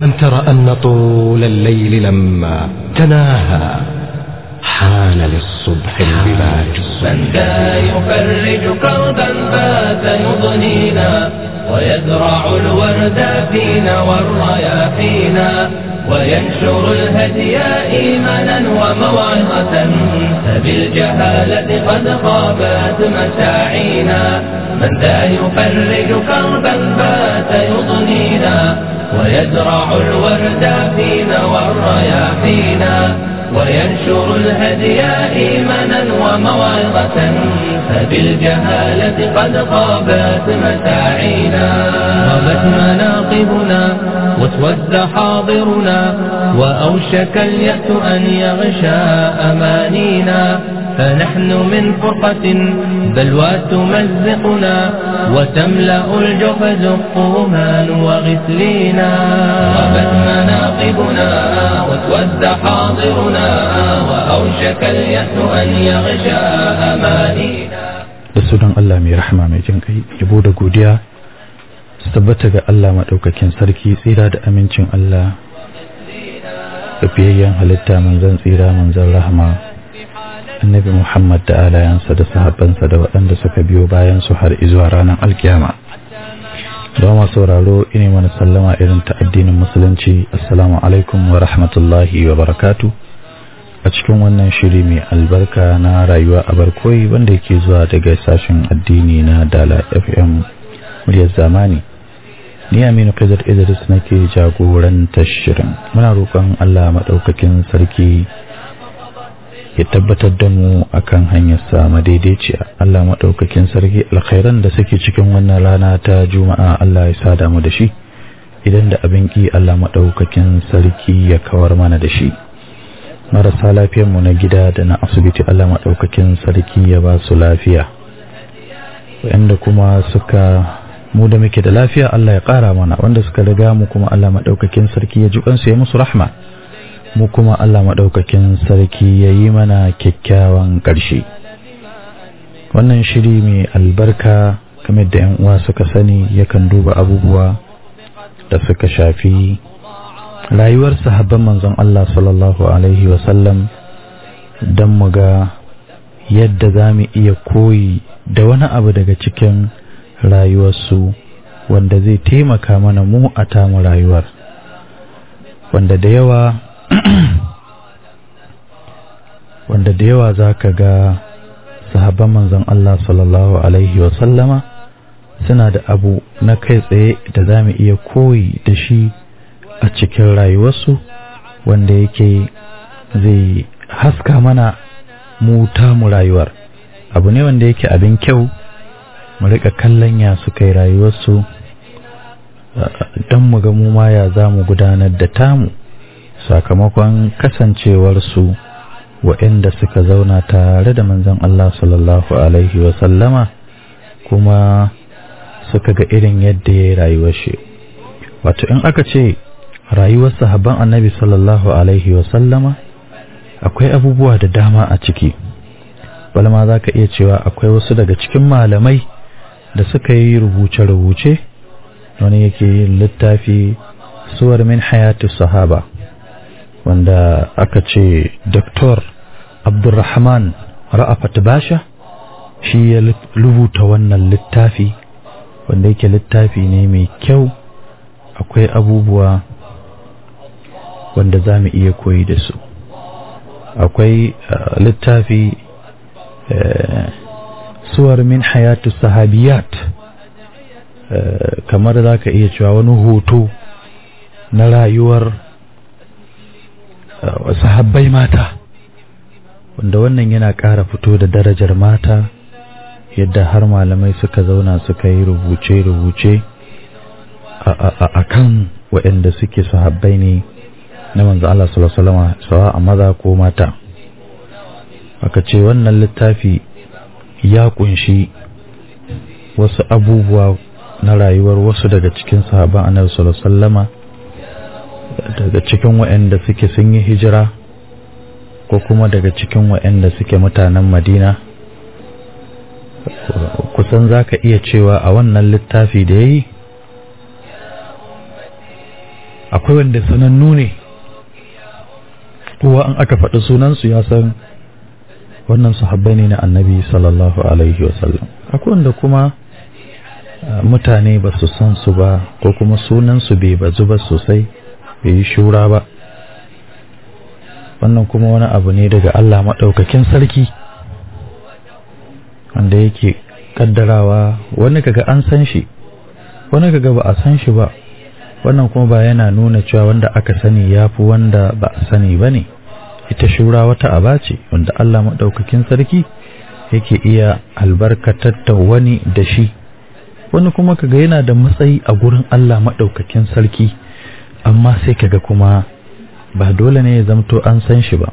أن ترى أن طول الليل لما تناهى حان للصبح البلاج من ذا يفرج كربا بات يضنينا ويزرع الورد فينا والرياحينا وينشر الهدي إيمانا وموعظة فبالجهالة قد خابت مساعينا من ذا يفرج كربا بات يضنينا ويزرع الورد فينا والرياحينا وينشر الهدي إيمانا وموعظة فبالجهالة قد خابت مساعينا غابت مناقبنا واسود حاضرنا وأوشك اليأس أن يغشى أمانينا فنحن من فرقة بلوى تمزقنا وتملأ الجحز الطومان وغسلينا غابت مناقبنا واسود حاضرنا وأوشك اليأس أن يغشى أمانينا da sunan Allah mai rahama mai jin kai yabo da godiya su tabbata ga Allah maɗaukakin sarki tsira da amincin Allah da fiyayyen halitta manzon tsira manzon rahama annabi Muhammad da alayansa da sahabbansa da waɗanda suka biyo bayan su har izuwa ranar alkiyama da ma sauraro ine mana sallama irin ta addinin musulunci assalamu alaikum wa rahmatullahi wa barakatu a cikin wannan shiri mai albarka na rayuwa a barkoyi wanda yake zuwa daga sashen addini na dala fm muryar zamani ni aminu kazar idris nake jagorantar shirin muna roƙon allah maɗaukakin sarki ya tabbatar da mu akan hanyar sa madaidaiciya Allah maɗaukakin sarki alkhairan da suke cikin wannan rana ta juma'a Allah ya sada mu da shi idan da abin ki Allah maɗaukakin sarki ya kawar mana da shi marasa lafiyar mu na gida da na asibiti Allah maɗaukakin sarki ya ba su lafiya wanda kuma suka mu da muke da lafiya Allah ya ƙara mana wanda suka riga mu kuma Allah maɗaukakin sarki ya ji kansu ya musu rahma mu kuma Allah maɗaukakin sarki ya yi mana kyakkyawan ƙarshe wannan shiri mai albarka kamar da yan uwa suka sani yakan duba abubuwa da suka shafi rayuwar sahabban manzon Allah sallallahu alaihi wasallam don mu ga yadda za mu iya koyi da wani abu daga cikin rayuwarsu wanda zai taimaka mana mu a tamu rayuwar wanda da yawa wanda da yawa za ka ga sahabban manzon Allah sallallahu Alaihi wasallama suna da abu na kai tsaye da za mu iya koyi da shi a cikin rayuwarsu wanda yake zai haska mana mu mu rayuwar abu ne wanda yake abin kyau mu rika kallon ya suka yi rayuwarsu don mu ga mu ma ya za mu gudanar da tamu sakamakon kasancewarsu waɗanda suka zauna tare da manzon Allah sallallahu Alaihi wasallama kuma suka ga irin yadda ya yi rayuwar shi wato in aka ce rayuwar sahabban annabi sallallahu Alaihi wasallama akwai abubuwa da dama a ciki balma za ka iya cewa akwai wasu daga cikin malamai da suka yi rubuce-rubuce wani yake yin littafi suwar min hayatu sahaba wanda aka ce Dr. Abdulrahman Ra'afat Basha shi ya rubuta wannan littafi wanda yake littafi ne mai kyau akwai abubuwa wanda za mu iya koyi da su akwai littafi suwar min hayatu sahabiyat kamar za ka iya cewa wani hoto na rayuwar sahabbai mata wanda wannan yana ƙara fito da darajar mata yadda har malamai suka zauna suka yi rubuce-rubuce a kan waɗanda suke sahabbai ne na manzo Allah sallallahu sawa a maza ko mata aka ce wannan littafi ya kunshi wasu abubuwa na rayuwar wasu daga cikin sahabban annabi sallallahu alaihi daga cikin waɗanda suke sun yi hijira ko kuma daga cikin waɗanda suke mutanen madina kusan za ka iya cewa a wannan littafi da ya yi akwai wanda sanannu ne kowa an aka faɗi sunansu ya san wannan sahabbai ne na annabi sallallahu alaihi wasallam akwai wanda kuma mutane ba su san su ba ko kuma sunansu bai bazu ba sosai bai yi shura ba wannan kuma wani abu ne daga Allah maɗaukakin sarki wanda yake kaddarawa wani kaga an san shi wani kaga ba a san shi ba wannan kuma ba yana nuna cewa wanda aka sani ya fi wanda ba a sani ba ne ita shura wata aba ce wanda Allah maɗaukakin sarki yake iya albarkatar da wani da shi wani kuma kaga yana da matsayi a gurin Allah maɗaukakin sarki amma sai kaga kuma ba dole ne ya zamto an san shi ba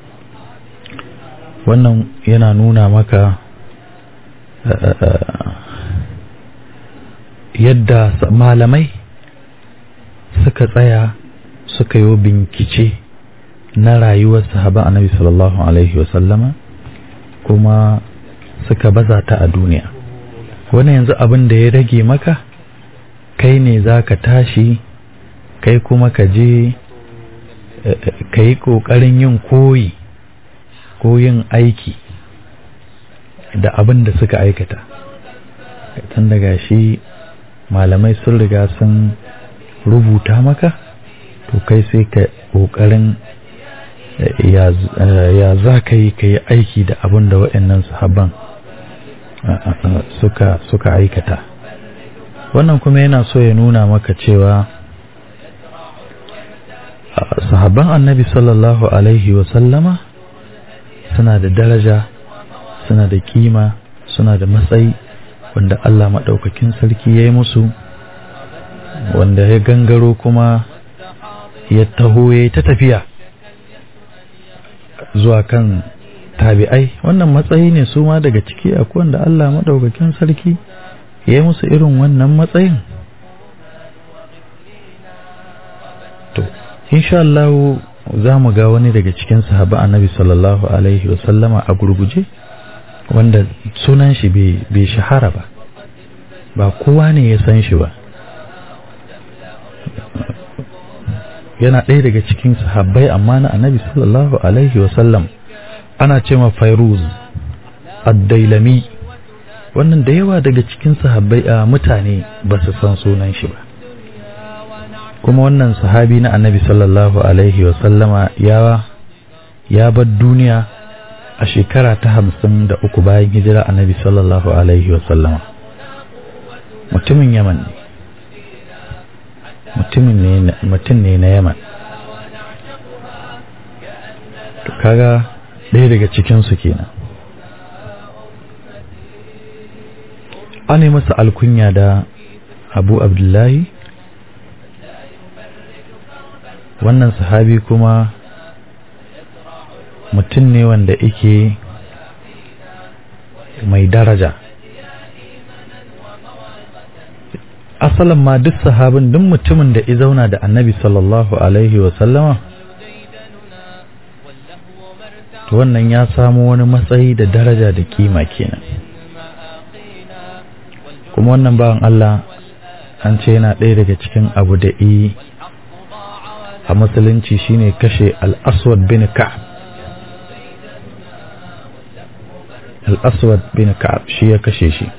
wannan yana nuna maka yadda malamai suka tsaya suka yi bincike na rayuwar sahaban annabi sallallahu alaihi wasallama kuma suka baza ta a duniya wani yanzu abin da ya rage maka kai ne za ka tashi kai kuma ka je ka yi ƙoƙarin yin koyi ko yin aiki da abin da suka aikata tun daga shi malamai sun riga sun rubuta maka to kai sai ka ƙoƙarin ya za ka yi ka yi aiki da abin da waɗannan sahabban suka suka aikata wannan kuma yana so ya nuna maka cewa sahabban annabi sallallahu alaihi wasallama suna da daraja suna da kima suna da matsayi wanda Allah maɗaukakin sarki ya yi musu wanda ya gangaro kuma ya taho ya ta tafiya zuwa kan tabi'ai wannan matsayi ne su ma daga ciki akwai wanda Allah maɗaukakin sarki ya yi musu irin wannan matsayin to insha Allah za mu ga wani daga cikin sahaba annabi sallallahu alaihi wasallama a gurguje wanda sunan shi bai shahara ba ba kowa ne ya san shi ba yana ɗaya daga cikin sahabbai amma na annabi sallallahu alaihi wasallam ana ce ma fairuz addailami wannan da yawa daga cikin sahabbai a mutane ba su san sunan shi ba kuma wannan sahabi na annabi sallallahu alaihi wasallama ya ya bar duniya a shekara ta hamsin da uku bayan hijira annabi sallallahu alaihi wasallama mutumin yaman ne mutum ne na yaman to kaga ɗaya daga cikinsu kenan an yi masa alkunya da abu abdullahi wannan sahabi kuma mutum ne wanda yake mai daraja asalin ma duk sahabin duk mutumin da ya zauna da annabi sallallahu alaihi wasallama to wannan ya samu wani matsayi da daraja da kima kenan kuma wannan bawan Allah an ce yana ɗaya daga cikin abu da yi a musulunci shine kashe al-aswad bin ka'ab al-aswad bin ka'ab shi ya kashe shi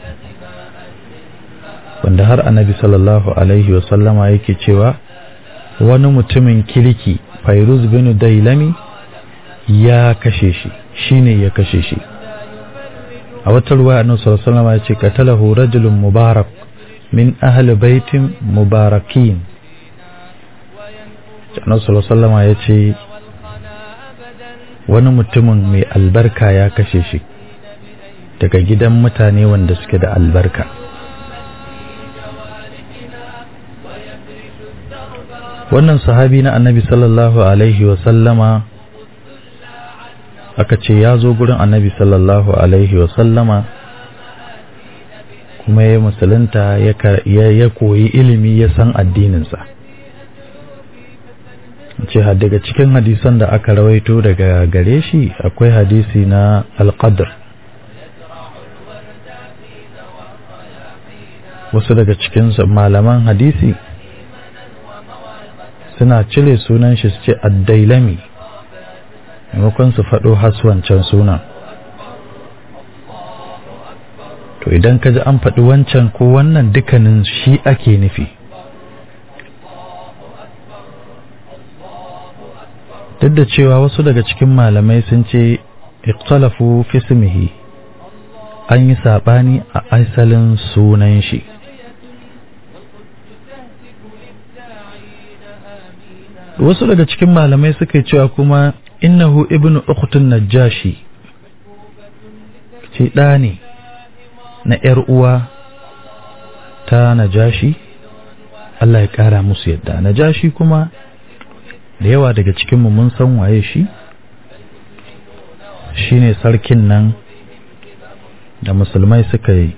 wanda har annabi sallallahu alaihi wasallama yake cewa wani mutumin kirki fairuz bin dailami ya kashe shi shine ya kashe shi a wata ruwa annabi sallallahu alaihi wasallama ya ce qatalahu rajulun mubarak min ahli baitin mubarakin annabi sallallahu alaihi wasallama ya ce wani mutumin mai albarka ya kashe shi daga gidan mutane wanda suke da albarka wannan sahabi na annabi sallallahu alaihi wasallama aka ce ya zo gurin annabi sallallahu alaihi wasallama kuma ya musulunta ya koyi ilimi ya san addininsa ce daga cikin hadisan da aka rawaito daga gare shi akwai hadisi na alqadr wasu daga cikin malaman hadisi suna cire sunan shi su ce addailami maimakon su faɗo haswancan sunan to idan ka ji an faɗi wancan ko wannan dukkanin shi ake nufi duk da cewa wasu daga cikin malamai sun ce ikhtalafu fi ismihi an yi saɓani a asalin sunan shi wasu daga cikin malamai suka yi cewa kuma innahu ibnu ukhtun najashi ce ɗa ne na ‘yar uwa ta najashi Allah ya ƙara musu yadda najashi kuma da yawa daga cikinmu mun san waye shi shi ne sarkin nan da musulmai suka yi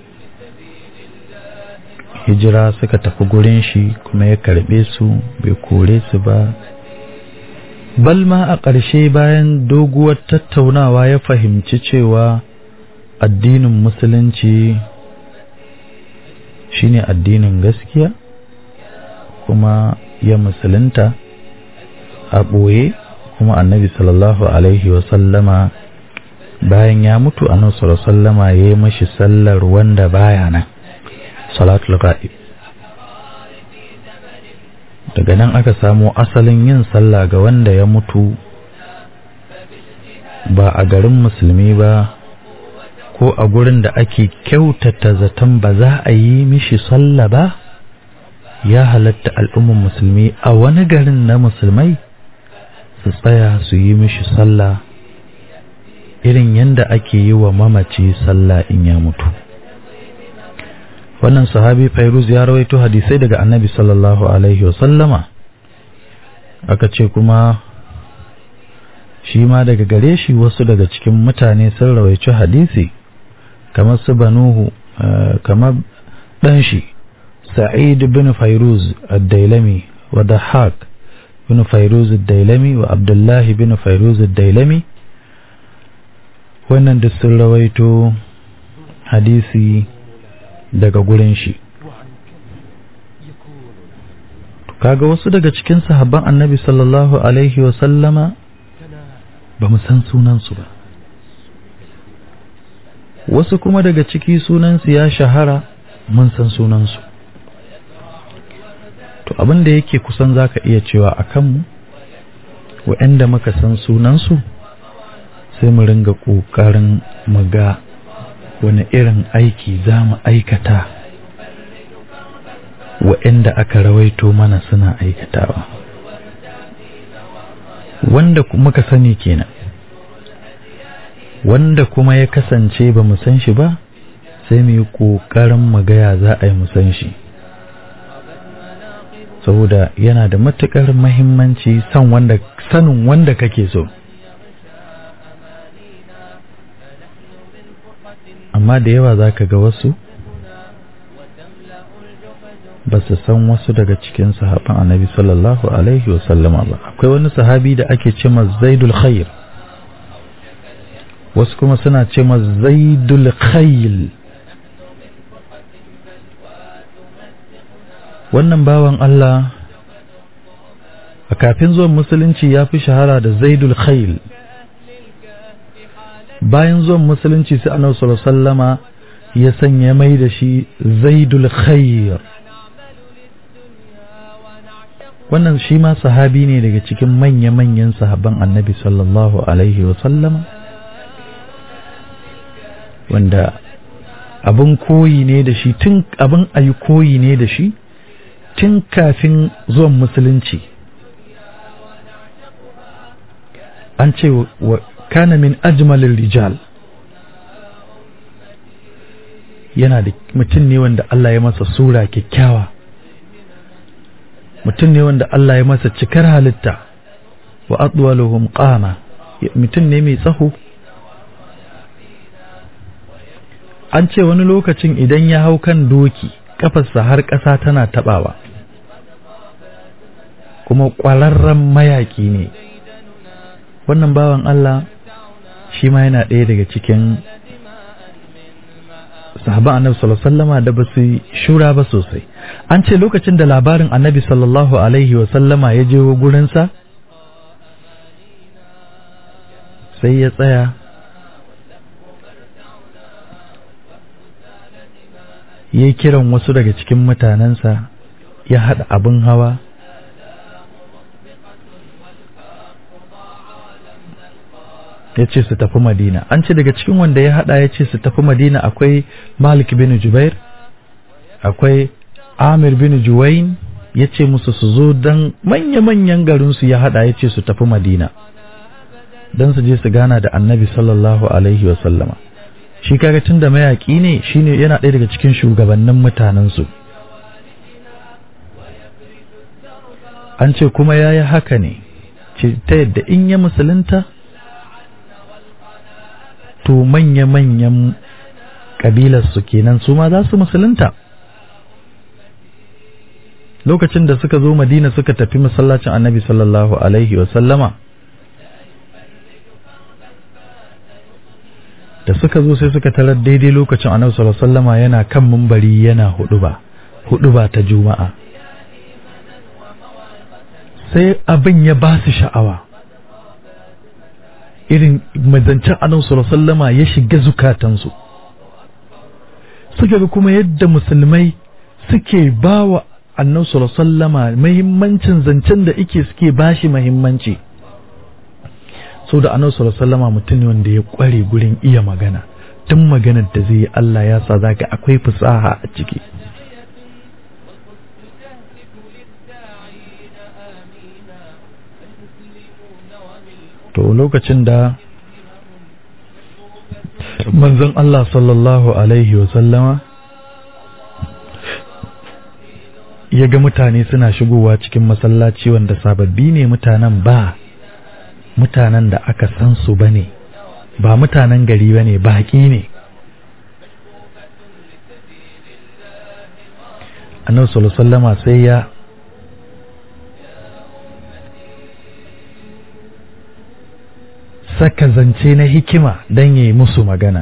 hijira suka tafi gurin shi kuma ya karbe su bai kore su ba balma a ƙarshe bayan doguwar tattaunawa ya fahimci cewa addinin musulunci shine addinin gaskiya kuma ya musulunta a ɓoye kuma annabi sallallahu alaihi wasallama bayan ya mutu annabi sallallahu sallama ya yi mashi sallar wanda baya nan salatul ghaib daga nan aka samo asalin yin sallah ga wanda ya mutu ba a garin musulmi ba ko a gurin da ake kyautata zaton ba za a yi mishi sallah ba ya halatta al'ummar musulmi a wani garin na musulmai su tsaya su yi mishi sallah irin yadda ake yi wa mamaci sallah in ya mutu wannan sahabi fairuz ya rawaito hadisai daga annabi sallallahu alaihi wasallama aka ce kuma shi ma daga gare shi wasu daga cikin mutane sun rawaici hadisi kamar su banuhu kamar ɗan shi sa'id bin fairuz ad-dailami wa dahak bin fairuz ad-dailami wa abdullahi bin fairuz ad-dailami wannan da sun rawaito hadisi daga gurin shi kaga wasu daga cikin sahabban annabi sallallahu alaihi wa sallama ba mu san sunansu ba wasu kuma daga ciki sunansu ya shahara mun san sunansu to abin da yake kusan zaka iya cewa a kanmu wa'anda muka san sunansu sai mu ringa ƙoƙarin mu ga wani irin aiki za mu aikata wa'anda aka rawaito mana suna aikatawa wanda muka sani kenan wanda kuma ya kasance ba mu san shi ba sai mu yi ƙoƙarin mu gaya za a yi mu san shi saboda yana da matuƙar mahimmanci san wanda sanin wanda kake so amma da yawa za ka ga wasu ba su san wasu daga cikin sahaban annabi sallallahu alaihi wasallama ba akwai wani sahabi da ake ce zaidul khair wasu kuma suna ce zaidul khayl wannan bawan Allah a kafin zuwan musulunci ya fi shahara da zaidul khayl bayan zuwan musulunci sai annabi sallallahu sallama ya sanya mai da shi zaidul khayr wannan shi ma sahabi ne daga cikin manya-manyan sahabban annabi sallallahu alaihi sallama wanda abin koyi ne da shi tun abin ayi koyi ne da shi tun kafin zuwan musulunci an ce wa kana min ajmalin rijal yana da mutum ne wanda Allah ya masa sura kyakkyawa mutum ne wanda Allah ya masa cikar halitta wa adwaluhum qama mutum ne mai tsaho an ce wani lokacin idan ya hau kan doki kafarsa har ƙasa tana tabawa kuma ƙwararren mayaƙi ne wannan bawan Allah shi ma yana ɗaya daga cikin sahaban annabi sallallahu alaihi wasallama da basu shura ba sosai an ce lokacin da labarin annabi sallallahu alaihi wasallama ya je gurinsa sai ya tsaya ya kiran wasu daga cikin mutanensa ya haɗa abin hawa ya ce su tafi madina an ce daga cikin wanda ya haɗa ya ce su tafi madina akwai malik bin jubair akwai amir bin juwain ya ce musu su zo don manya-manyan garinsu ya haɗa ya ce su tafi madina don su je su gana da annabi sallallahu alaihi wasallama shi kaga tun da mayaƙi ne shine yana ɗaya daga cikin shugabannin mutanensu an ce kuma ya yi haka ne ta yadda in ya musulunta to manya-manyan ƙabilarsu kenan su ma za su musulunta lokacin da suka zo madina suka tafi masallacin annabi sallallahu alaihi wasallama da suka zo sai suka tarar daidai lokacin annabi sallallahu alaihi wasallama yana kan mumbari yana huduba huduba ta juma'a sai abin ya ba su sha'awa irin mazancen annabi sallallahu alaihi wasallama ya shiga zukatansu suka ga kuma yadda musulmai suke bawa annabi sallallahu alaihi wasallama muhimmancin zancen da ike suke bashi muhimmanci sau da annabi sallallahu alaihi wasallama mutum ne wanda ya kware gurin iya magana tun maganar da zai yi Allah ya sa zaka akwai fasaha a ciki to lokacin da manzon Allah sallallahu alaihi wasallama ya ga mutane suna shigowa cikin masallaci wanda sababbi ne mutanen ba mutanen da aka san su bane ba mutanen gari bane baƙi ne annabi sallallahu alaihi wasallama sai ya saka zance na hikima don yi musu magana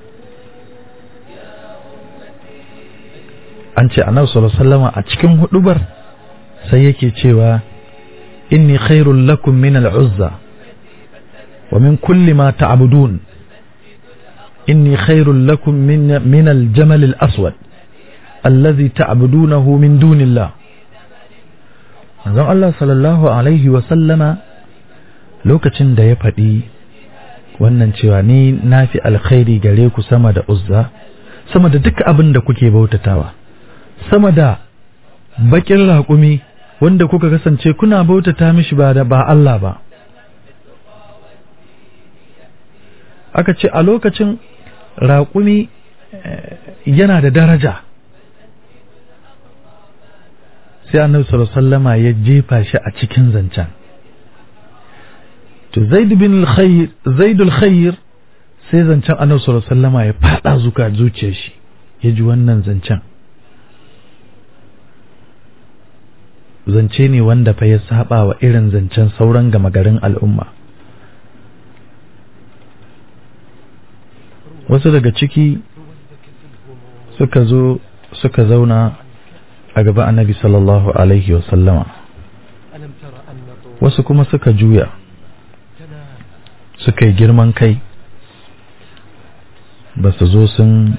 an ce annabi sallallahu alaihi wasallama a cikin hudubar sai yake cewa inni khairul lakum min al-uzza wa min kulli ma ta'budun inni khairul lakum min min al-jamal al-aswad alladhi ta'budunahu min dunillah manzon Allah sallallahu alaihi wa sallama lokacin da ya faɗi wannan cewa ni na fi alkhairi gare ku sama da uzza sama da duk abin da kuke bautatawa sama da bakin raƙumi wanda kuka kasance kuna bautata mishi ba da ba Allah ba aka ce a lokacin raƙumi yana da daraja sai annabi sallallahu alaihi wasallama ya jefa shi a cikin zancen to zaid bin al-khayr zaid al-khayr sai zancen annabi sallallahu alaihi wasallama ya fada zuka zuciyar shi ya ji wannan zancen zance ne wanda fa ya saba wa irin zancen sauran gama garin al'umma wasu daga ciki suka zo suka zauna a gaba annabi sallallahu alaihi wasallama wasu kuma suka juya suka yi girman kai ba su zo sun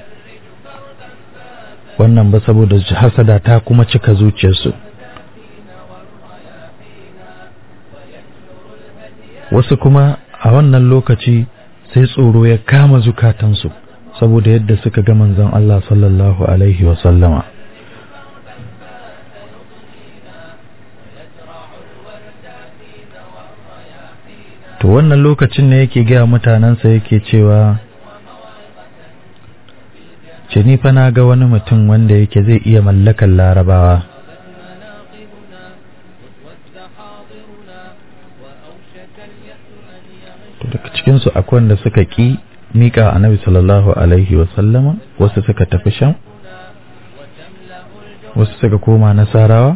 wannan ba saboda hasada ta kuma cika zuciyarsu wasu kuma a wannan lokaci sai tsoro ya kama zukatansu saboda yadda suka ga manzon Allah sallallahu alaihi wa sallama to wannan lokacin ne yake gaya mutanensa yake cewa ce ni fa na ga wani mutum wanda yake zai iya mallakan larabawa to daga cikinsu akwai wanda suka ƙi miƙa annabi sallallahu alaihi wasallama wasu suka tafi shan wasu suka koma nasarawa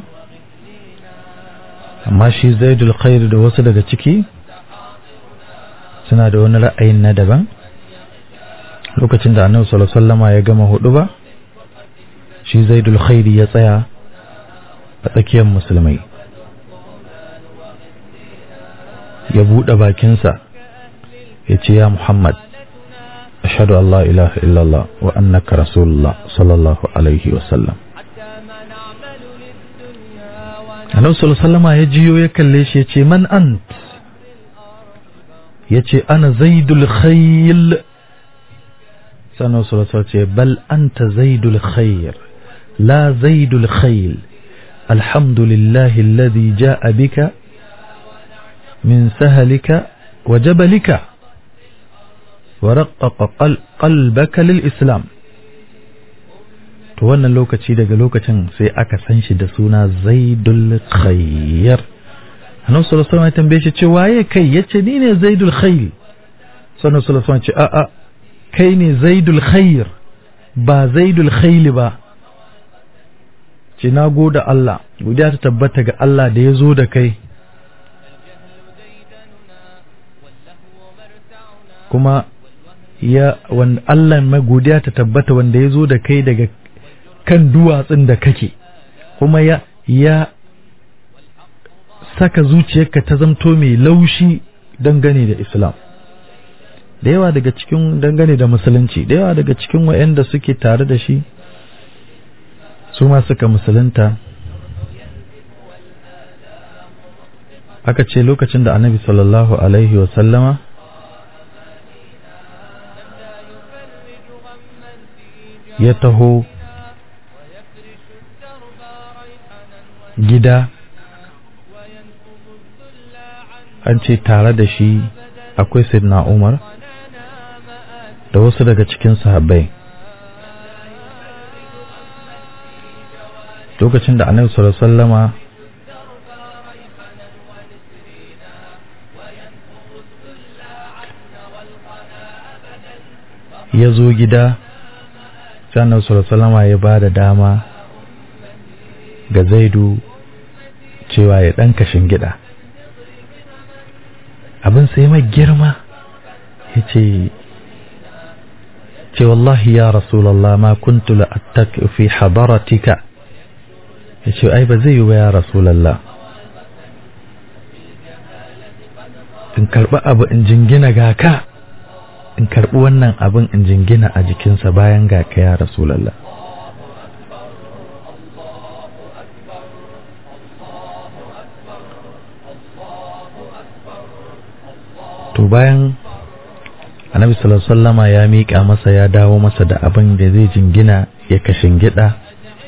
amma shi zaidul khair da wasu daga ciki suna da wani ra'ayin na daban lokacin da annabi sallallahu alaihi wasallama ya gama hudu ba shi zaidul khairi ya tsaya a tsakiyar musulmai ya buɗe bakinsa ya ce ya muhammad ashhadu an la ilaha illallah wa annaka rasulullah sallallahu alaihi wasallam annabi sallallahu alaihi wasallama ya jiyo ya kalle shi ya ce man ant ya ce ana zaidul khayl sannan sallallahu ce bal anta zaidul khayr la zaidul khayl alhamdulillahi alladhi ja'a bika min sahalika wa jabalika wa raqqaqa qalbaka lil islam to wannan lokaci daga lokacin sai aka san shi da suna zaidul khayr annabi sallallahu alaihi wasallam ya tambaye shi ce waye kai yace ni ne zaidul khayl sannan sallallahu alaihi wasallam ce a a kai ne zaidul khayr ba zaidul khayl ba ce na goda Allah godiya ta tabbata ga Allah da ya zo da kai kuma ya wanda Allah mai godiya ta tabbata wanda ya zo da kai daga kan duwatsun da kake kuma ya ya saka zuciyarka ta zamto mai laushi dangane da Islam da yawa daga cikin dangane da musulunci da yawa daga cikin wayanda suke tare da shi su ma suka musulunta aka ce lokacin da annabi sallallahu alaihi wasallama ya taho gida an ce tare da shi akwai sidna umar da wasu daga cikin sahabbai lokacin da annabi sallallahu alaihi wasallama ya zo gida sai annabi sallallahu alaihi wasallama ya ba da dama ga zaidu cewa ya ɗan kashin gida abin sai mai girma ya ce ce wallahi ya rasulallah ma kuntu la'attak fi hadaratika ya ce ai ba zai yi wa ya rasulallah in karɓi abu in jingina ga ka in karɓi wannan abin in jingina a jikinsa bayan ga ka ya rasulallah to bayan annabi sallallahu ya miƙa masa ya dawo masa da abin da zai jingina ya kashin gida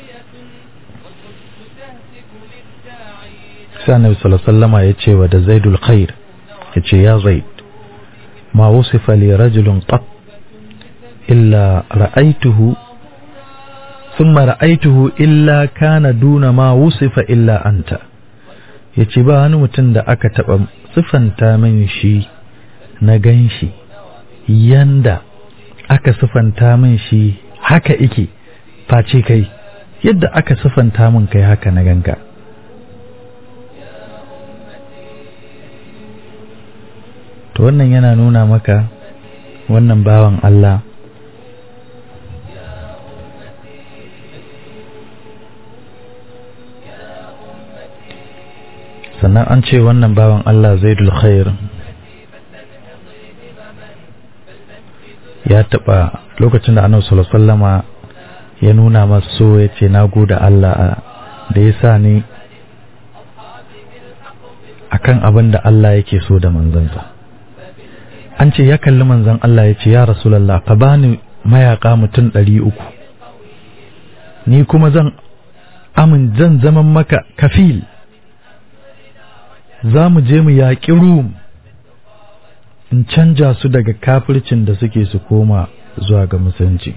sai annabi sallallahu ya ce wa da zaidul khair ya ce ya zaid ma wusifa li rajulun qat illa ra'aituhu thumma ra'aituhu illa kana duna ma wusifa illa anta yace ba wani mutum da aka taba sifanta min shi na gan shi yanda aka sifanta min shi haka ike face kai yadda aka sifanta min kai haka na ganka to wannan yana nuna maka wannan bawan Allah sannan an ce wannan bawan Allah zaidul khair ya taɓa lokacin da annabi sallallahu sallama ya nuna masu so ya ce na gode Allah da ya sa ni akan abin da Allah yake so da manzansa an ce ya kalli manzan Allah ya ce ya rasulallah ka bani mayaka mutum ɗari uku ni kuma zan amin zan zaman maka kafil za mu je mu yaƙi rum in canja su daga kafircin da suke su koma zuwa ga musulunci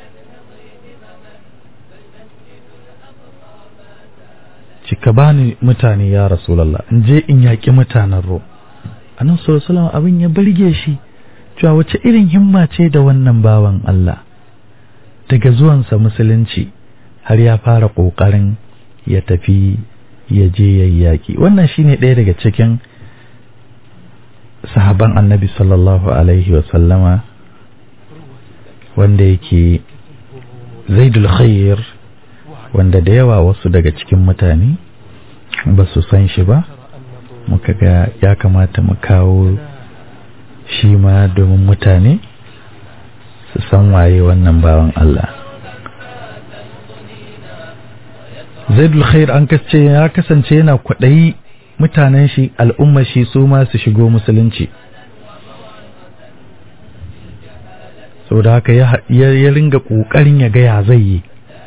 cika bani mutane ya rasulallah in je in yaƙi mutanen ro annan sallallahu abin ya barge shi cewa wace irin himma ce da wannan bawan Allah daga zuwansa musulunci har ya fara ƙoƙarin ya tafi ya je ya yaƙi wannan shine ɗaya daga cikin sahaban annabi sallallahu alaihi sallama wanda yake zaidul khair wanda da yawa wasu daga cikin mutane ba su san shi ba muka ga ya kamata mu kawo shi ma domin mutane su san waye wannan bawan Allah zaidul khair an kace ya kasance yana kwaɗayi mutanen shi al'ummar shi su ma su shigo musulunci saboda haka ya ringa ƙoƙarin ya gaya zai yi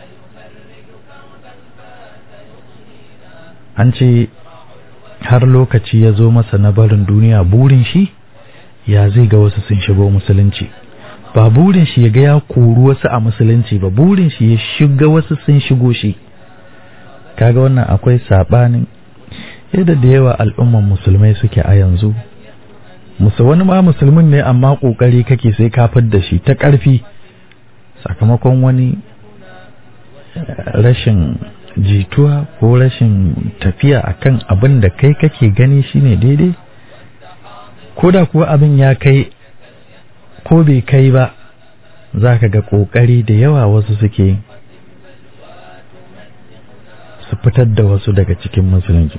an ce har lokaci ya zo masa na barin duniya burin shi ya zai ga wasu sun shigo musulunci ba burin shi ya ga ya koru wasu a musulunci ba burin shi ya shiga wasu sun shigo shi kaga wannan akwai sabanin yadda da yawa al'umman musulmai suke a yanzu musu wani ma musulmin ne amma kokari kake sai ka da shi ta ƙarfi sakamakon wani rashin jituwa ko rashin tafiya akan abin da kai kake gani shine daidai ko da kuwa abin ya kai ko bai kai ba za ka ga ƙoƙari da yawa wasu suke su fitar da wasu daga cikin musulunci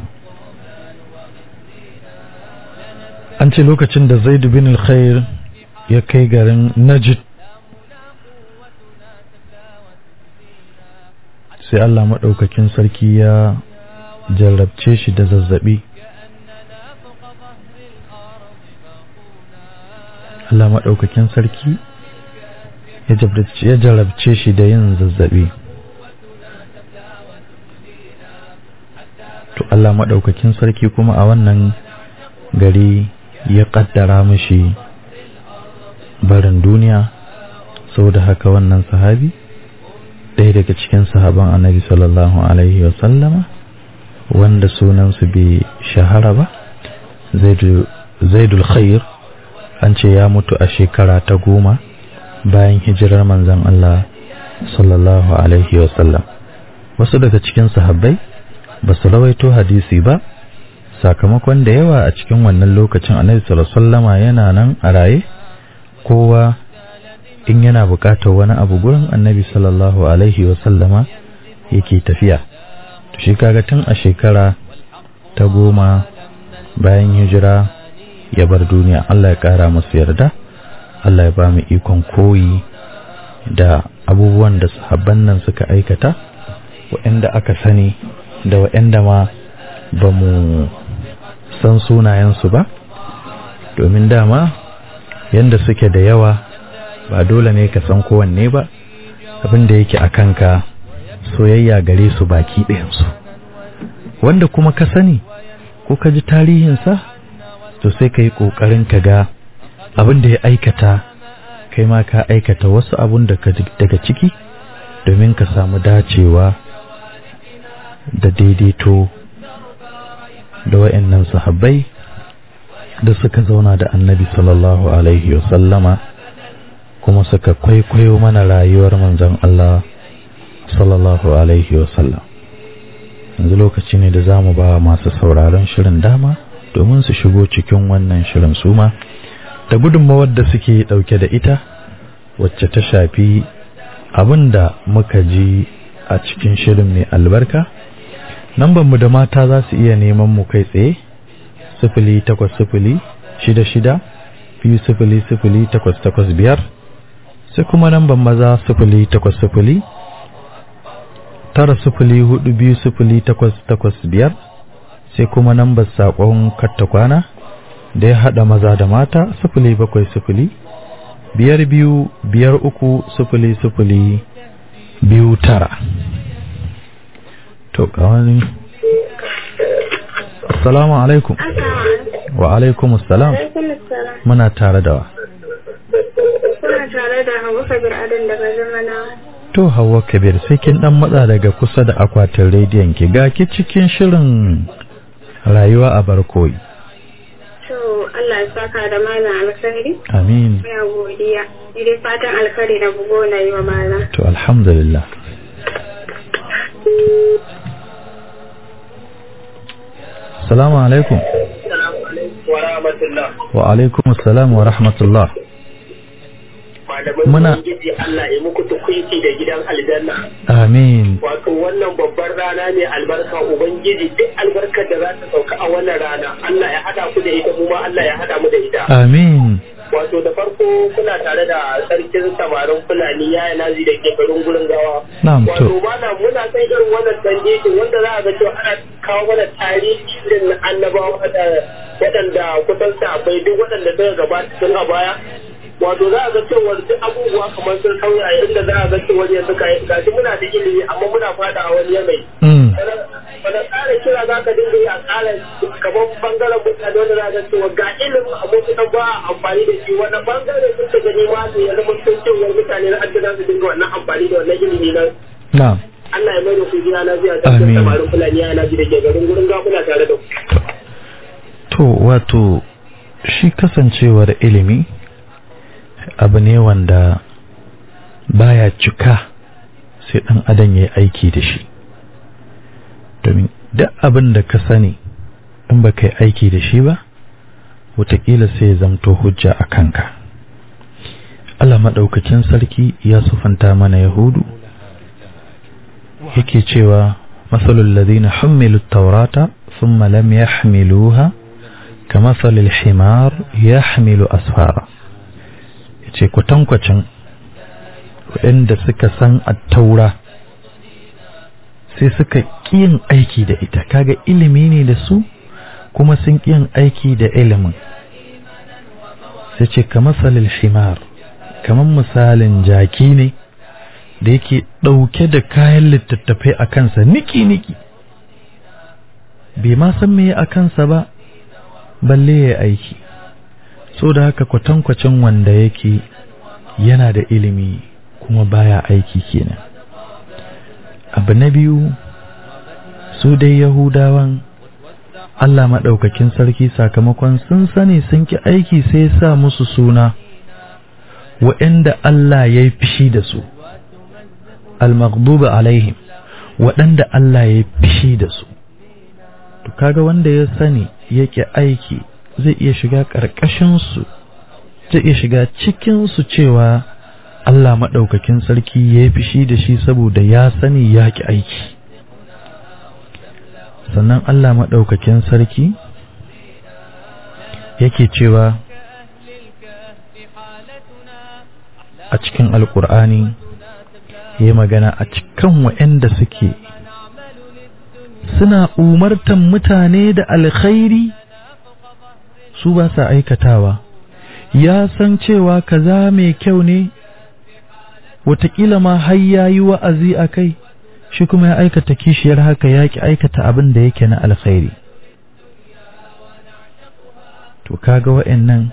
an ce lokacin da zaidu bin al-khair ya kai garin najid sai Allah maɗaukakin sarki ya jarrabce shi da zazzaɓi Allah maɗaukakin sarki ya jarrabce shi da yin zazzaɓi to Allah maɗaukakin sarki kuma a wannan gari ya ƙaddara mashi barin duniya saboda haka wannan sahabi ɗaya daga cikin sahaban annabi sallallahu alaihi wasallama wanda sunansu bai shahara ba zaidul khair an ce ya mutu a shekara ta goma bayan hijirar manzon Allah sallallahu alaihi wasallam wasu daga cikin sahabbai ba su rawaito hadisi ba sakamakon da yawa a cikin wannan lokacin annabi sallallahu alaihi wasallama yana nan a raye kowa in yana buƙatar wani abu gurin annabi sallallahu alaihi wasallama yake tafiya to shi kaga tun a shekara ta goma bayan hijira ya bar duniya Allah ya ƙara masu yarda Allah ya ba mu ikon koyi da abubuwan da sahabban nan suka aikata waɗanda aka sani da waɗanda ma ba mu san sunayensu ba domin dama yanda suke da yawa ba dole ne ka san kowanne ba abin da yake a kanka soyayya gare su baki ɗayansu wanda kuma ka sani ko ka ji tarihinsa to sai ka yi ƙoƙarin ka ga abin da ya aikata kai ma ka aikata wasu abun daga ciki domin ka samu dacewa da daidaito da wa'annan sahabbai da suka zauna da annabi sallallahu alaihi wasallama kuma suka kwaikwayo mana rayuwar manzon Allah sallallahu alaihi wasallam yanzu lokaci ne da za mu ba masu sauraron shirin dama domin su shigo cikin wannan shirin suma da gudunmawar da suke dauke da ita wacce ta shafi abin da muka ji a cikin shirin mai albarka mu da mata za su iya neman mu kai tsaye sifili takwas sifili shida shida biyu sifili sifili takwas takwas biyar sai kuma namban maza sifili takwas sifili tara sifili hudu biyu sifili takwas takwas biyar sai kuma nambar saƙon kattakwana da ya haɗa maza da mata sifili bakwai sifili biyar biyu biyar uku sifili sifili biyu tara to kawani assalamu alaikum wa alaikum assalam muna tare da wa Kuna tare da Hauwa Kabir Adam daga Zamana. to hawa kabir sai kin dan matsa daga kusa da akwatin rediyon ki ga ki cikin shirin rayuwa a barkoyi To Allah ya saka da malam alkhairi. amin Ya godiya. Ni dai fatan alkhairi da bugo na yi wa malam. to alhamdulillah Assalamu alaikum wa rahmatullah wa alaikum assalam wa rahmatullah ma malamai Muna- ubangiji Allah ya muku tukuici da gidan aljanna amin wato wannan babbar rana ne albarka ubangiji duk albarkar da za ta sauka a wannan rana Allah ya hada ku da ita mu ma Allah ya hada mu da ita amin wato da farko kuna tare da sarkin samarin fulani ya yi nazi da ke garin gurin gawa Na'am, to. wato mana muna san irin wannan tanjejin wanda za a ga cewa ana kawo mana tarihi irin na annabawa da waɗanda kusan sabai duk waɗanda suka gabata tun a baya wato za a ga cewa duk abubuwa kamar sun sauya inda za a ga cewa yanzu ka gashi muna da ilimi amma muna fada a wani yanayi Mm. wanda ƙara kira za ka dinga yi a ƙara kamar bangaren mutane wanda za ka cewa ga ilimin amma kusan ba a amfani da shi wanda bangare sun ka gani ma su ya zama sun cewa mutane na adda za su dinga wannan amfani da wannan ilimi nan na'am Allah ya mai da ku gida na biya da Amin. samarin fulani ya na da ke garin gurin gafuna tare da ku. to wato shi kasancewar ilimi abu ne wanda baya cika sai ɗan adam ya yi aiki da shi domin duk abin da ka sani in ba ka yi aiki da shi ba wataƙila sai ya zamto hujja a kanka Allah maɗaukakin sarki ya sufanta mana yahudu yake cewa masalul ladina hummilu taurata thumma lam yahmiluha kamathalil himar yahmilu asfara yace kwatankwacin waɗanda suka san attaura sai suka yin aiki da ita kaga ilimi ne da su kuma sun yin aiki da ilimin sai ce kamathalil himar kamar misalin jaki ne da yake ɗauke da kayan littattafai a kansa niki-niki bai ma san me a kansa ba balle ya aiki so da haka kwatankwacin wanda yake yana da ilimi kuma baya aiki kenan abu na biyu su dai yahudawan Allah maɗaukakin sarki sakamakon sun sani sun ki aiki sai sa musu suna waɗanda Allah ya yi fishi da su al-maghdubi alaihim waɗanda Allah ya fishi da su to kaga wanda ya sani yake aiki zai iya shiga ƙarƙashin su zai iya shiga cikin su cewa Allah maɗaukakin sarki ya fishi da shi saboda ya sani ya ki aiki sannan Allah maɗaukakin sarki yake cewa a cikin alƙur'ani yi magana a cikin waɗanda suke suna umartan mutane da alkhairi su ba sa aikatawa ya san cewa kaza mai kyau ne watakila ma har ya yi wa'azi a kai shi kuma ya aikata kishiyar haka ya ki aikata abin da yake na alkhairi to kaga wa'annan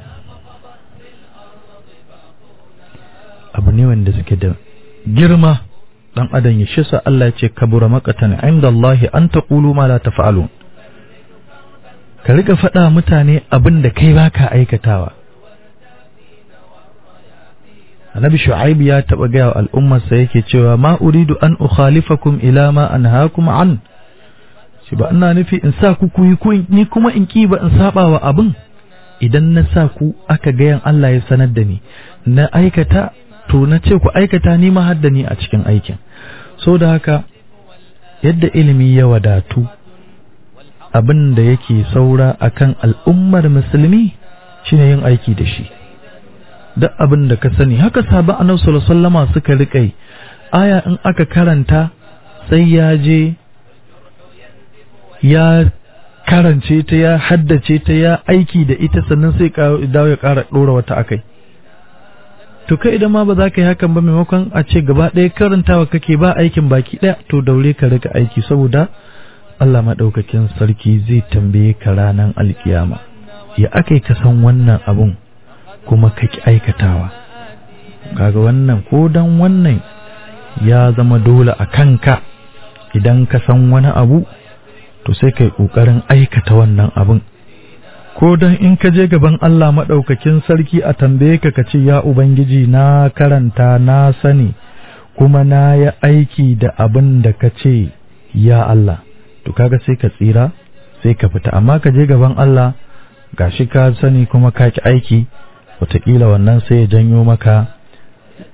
abu ne wanda suke da girma dan adam ya shisa Allah ya ce kabura maqatan inda Allah an taqulu ma la taf'alun ka riga faɗa mutane abin da kai baka aikatawa Annabi Shu'aib ya taba ga wa al'ummarsa yake cewa ma uridu an ukhalifakum ila ma anhaakum an shi ba ina nufi in sa ku ku yi ni kuma in ki ba in saba wa abin idan na sa ku aka gayan Allah ya sanar da ni na aikata to na ce ku aikata ni ma hadda ni a cikin aikin so da haka yadda ilimi ya wadatu abin da yake saura akan al'ummar musulmi shine yin aiki da shi duk abin da ka sani haka sabon annabi sallallahu alaihi wasallama suka riƙe aya in aka karanta sai ya je ya karance ta ya haddace ta ya aiki da ita sannan sai dawo ya ƙara ɗora wata akai to kai idan ma ba za ka yi hakan ba maimakon a ce gaba ɗaya karantawa kake ba aikin baki ɗaya to daure ka rika aiki saboda Allah maɗaukakin sarki zai tambaye ka ranar alkiyama ya aka ka san wannan abun kuma ka ki aikatawa kaga wannan ko dan wannan ya zama dole a kanka idan ka san wani abu to sai kai ƙoƙarin aikata wannan abun ko dan in ka je gaban Allah maɗaukakin sarki a tambaye ka ka ce ya Ubangiji na karanta na sani kuma na yi aiki da abin da ka ce ya Allah to kaga sai ka tsira sai ka fita amma ka je gaban Allah gashi ka sani kuma ka ki aiki wataƙila wannan sai ya janyo maka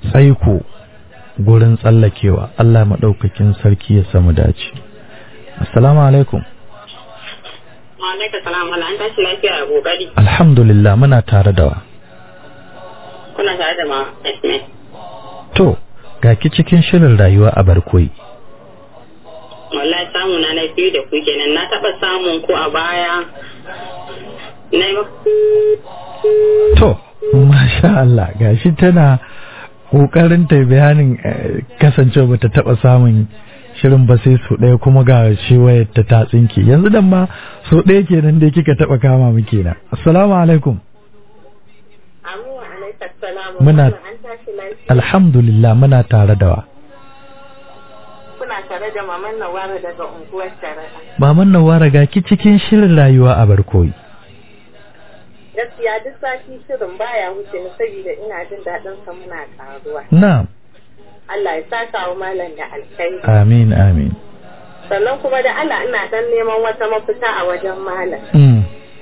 tsaiko gurin tsallakewa Allah maɗaukakin sarki ya samu dace assalamu alaikum Alaika salam ala an tashi lafiya a kokari. alhamdulillah muna tare da wa Kuna tare da ma Esme. to ga ki cikin shirin rayuwa a barkoyi Wallahi samu na na biyu da ku kenan na taɓa samun ku a baya. Na yi to masha Allah gashi tana kokarin ta bayanin eh, kasancewa bata taba samun shirin ba sai su ɗaya kuma ga shi wayar ta ta tsinke yanzu dan ma so ɗaya kenan dai kika taba kama mu kenan assalamu alaikum Amu alaika salam. Muna- An tashi lafiya. alhamdulillah muna tare da wa Kuna tare da maman Nawara daga unguwar Taraba. maman Nawara ga ki cikin shirin rayuwa a barkoyi Gaskiya duk sati shirin baya wuce ni saboda ina jin daɗin sa muna karuwa. na'am Allah ya saka wa malam da alkhairi. amin amin Sannan kuma da Allah ina dan neman wata mafita a wajen malam. mm.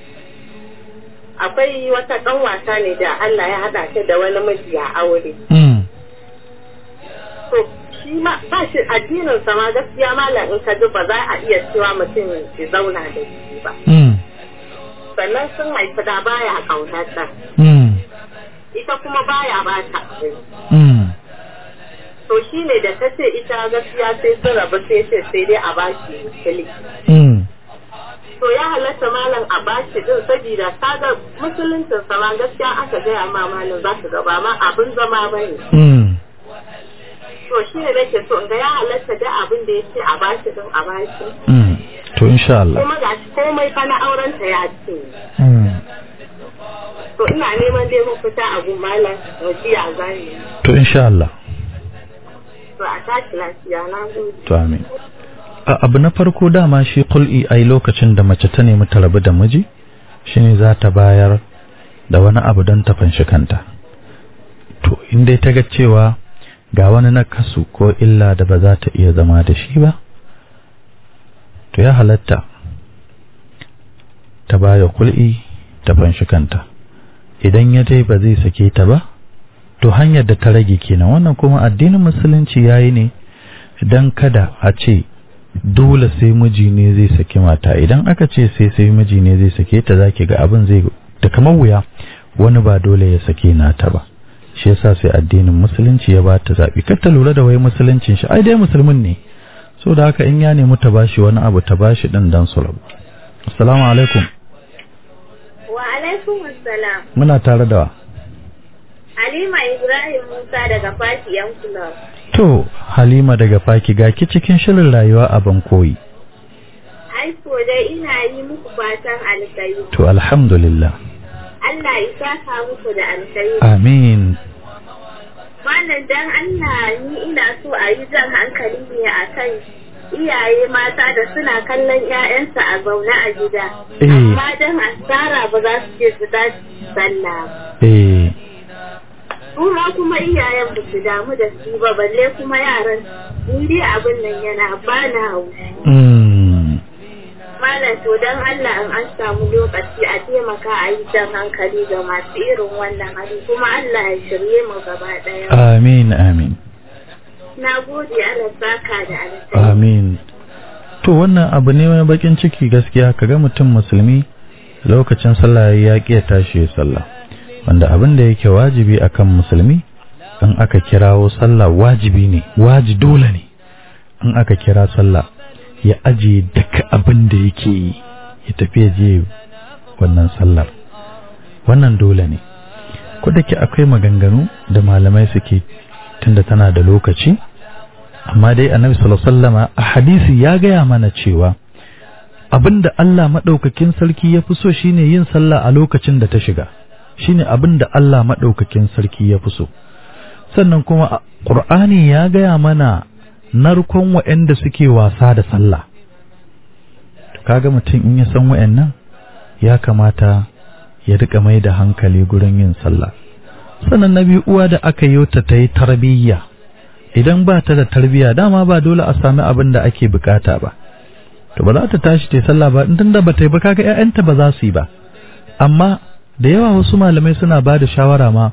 akwai wata ɗan wasa ne da Allah ya haɗa ta da wani miji a aure. Mm. To shi ma ba shi addinin sa ma gaskiya malam in ka ji ba za a iya cewa mutum ya zauna da shi ba. Mm. Sannan sun haifi da baya ƙaunarta. Mm. Ita kuma baya ba ta abin. Mm. To shi ne da ta ce ita gaskiya sai sun rabu sai ce sai dai a ba shi fili. Mm. To ya halatta malam a ba shi din saboda kaga musuluncin sa ma gaskiya aka gaya ma malam za su gaba ma abin zama bane. Mm. To shi ne nake so in ga ya halatta da abin da ya ce a bashi din a bashi. Mm. to insha Allah Kuma ga shi komai fa na auren ta ya ce. mm. To ina neman dai mafita a gun malam wasiya zani. to insha Allah To a tashi lafiya na gode. to amin A- abu na farko dama shi kul'i ai lokacin da mace ta nemi ta rabu da miji shine za ta bayar da wani abu don ta fanshi kanta to in dai ta ga cewa ga wani nakasu ko illa da ba za ta iya zama da shi ba to ya halatta ta baya kul'i ta fanshi kanta idan ya dai ba zai sake ta ba to hanyar da ta rage kenan wannan kuma addinin musulunci yayi ne dan kada a ce dole sai miji ne zai saki mata idan aka ce sai sai miji ne zai sake ta zaki ga abin zai da kamar wuya wani ba dole ya sake nata ba shi yasa sai addinin musulunci ya bata zabi kar ta lura da wai musuluncin shi ai dai musulmin ne so da haka in ya nemi ta bashi wani abu ta bashi din dan su rabu assalamu alaikum Wa alaikum assalam. muna tare da wa Halima Ibrahim Musa daga Fati yan Club. to halima daga faki ga ki cikin shirin rayuwa a bankoyi Ai ko dai ina yi muku fatan alkhairi. to alhamdulillah Allah ya saka muku da alkhairi. amin Malam dan Allah ni ina so a yi jan hankali ne a kan iyaye mata da suna kallon 'ya'yansu a zaune a gida. Eh. Amma dan asara ba za su ce su tashi sallah ba. eh Su ma kuma iyayen ba su damu da su ba balle kuma yaran ni dai abin nan yana bana haushi. mm. Malam to dan Allah in an samu lokaci a taimaka a yi jan hankali ga masu irin wannan hali kuma Allah ya shirye mu gaba ɗaya. amin amin Na gode Allah saka da alkhairi. Amin. To wannan abu ne mai bakin ciki gaskiya kaga mutum musulmi lokacin sallah ya ƙi ya tashi ya sallah. Wanda abin da yake wajibi akan musulmi in aka kirawo sallah wajibi ne, waji dole ne. In aka kira sallah ya ajiye duka abin da yake yi ya tafi ya je wannan sallar. Wannan dole ne. Ko da ke akwai maganganu da malamai suke tunda tana da lokaci amma dai annabi sallallahu alaihi wasallama a hadisi ya gaya mana cewa abinda Allah madaukakin sarki ya fi so shine yin sallah a lokacin da ta shiga shine abinda Allah madaukakin sarki ya fi so sannan kuma a- Qur'ani ya gaya mana narkon waɗanda suke wasa da sallah kaga mutum in ya san waɗannan ya kamata ya rika mai da hankali gurin yin sallah sannan na biyu uwa da aka yi ta ta yi tarbiyya idan ba ta da tarbiyya dama ba dole a sami abin da ake bukata ba to ba za ta tashi ta yi sallah ba in da ba ta yi ba kaga ƴaƴanta ba za su yi ba amma da yawa wasu malamai suna ba da shawara ma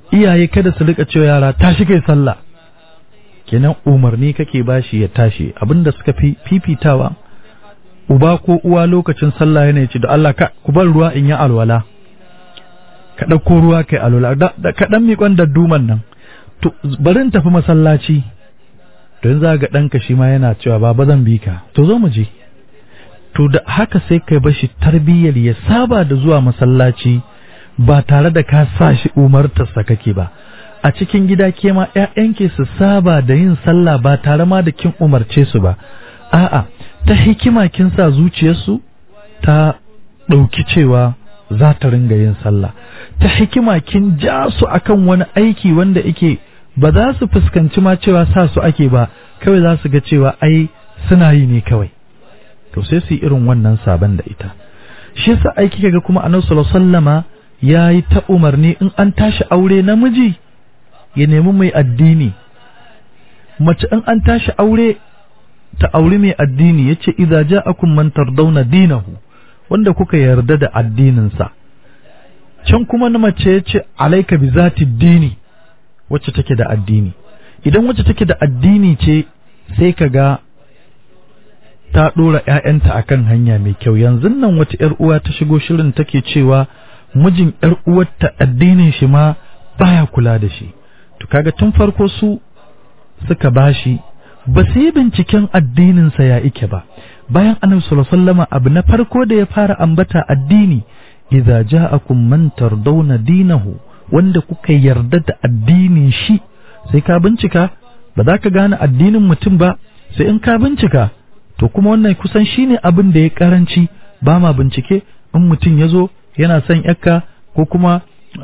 iyaye kada su rika cewa yara tashi kai sallah kenan umarni kake bashi ya tashi abinda suka fi fifitawa uba ko uwa lokacin sallah yana ce da Allah ka ku bar ruwa in yi alwala ka ɗauko ruwa kai alwala da ka ɗan miƙon da duman nan to bari in tafi masallaci don za ga ɗanka shi ma yana cewa baba zan bi ka to zo mu je to da haka sai kai bashi tarbiyyar ya saba da zuwa masallaci ba tare da ka sa shi umartarsa kake ba a cikin gida ke ma ƴaƴanki su saba da yin sallah ba tare ma da kin umarce su ba a'a ta hikima kin sa zuciyarsu ta ɗauki cewa za ta ringa yin sallah ta hikima kin ja su akan wani aiki wanda ike ba za su fuskanci ma cewa sa su ake ba kawai za su ga cewa ai suna yi ne kawai to sai su yi irin wannan sabon da ita shi yasa aiki kaga kuma annabi sallallahu alaihi wasallama yayi ta umarni in an tashi aure namiji ya nemi mai addini mace in an tashi aure ta auri mai addini yace idza ja'akum man tardawna dinahu wanda kuka yarda da addininsa can kuma na mace yace alayka bi zati dini wacce take da addini idan wacce take da addini ce sai kaga ta dora ƴaƴanta akan hanya mai kyau yanzu nan wata ƴar uwa ta shigo shirin take cewa mijin ƴar uwarta addinin shi ma baya kula da shi to kaga tun farko su suka bashi ba su yi binciken addininsa ya ike ba bayan annabi sallallahu alaihi wasallam abu na farko da ya fara ambata addini idza ja'akum man tardawna dinahu wanda kuka yarda da addinin shi sai ka bincika ba za ka gane addinin mutum ba sai in ka bincika to kuma wannan kusan shine abin da ya karanci ba ma bincike in mutum ya zo yana son yakka ko kuma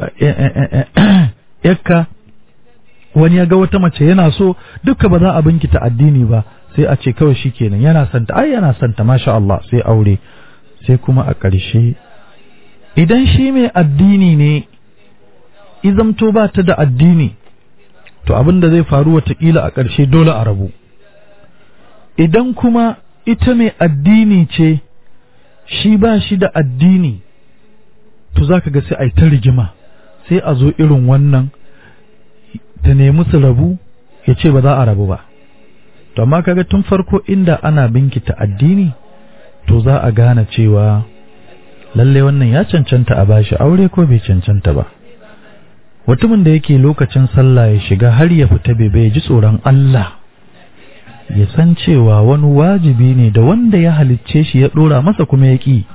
yakka wani ya ga wata mace yana so duka ba za a binkita addini ba sai a ce kawai shi kenan yana santa ai yana santa masha Allah sai aure sai kuma a ƙarshe idan shi mai addini ne izamto ba ta da addini to abin da zai faru watakila a ƙarshe dole a rabu idan kuma ita mai addini ce shi ba shi da addini to za ka ga sai a yi ta rigima sai a zo irin wannan ta nemi su rabu ya ce ba za a rabu ba to amma kaga tun farko inda ana binkita addini to za a gane cewa lalle wannan ya cancanta a bashi aure ko bai cancanta ba mutumin da yake lokacin sallah ya shiga har ya fita bai bai ji tsoron Allah ya san cewa wani wajibi ne da wanda ya halicce shi ya dora masa kuma ya ƙi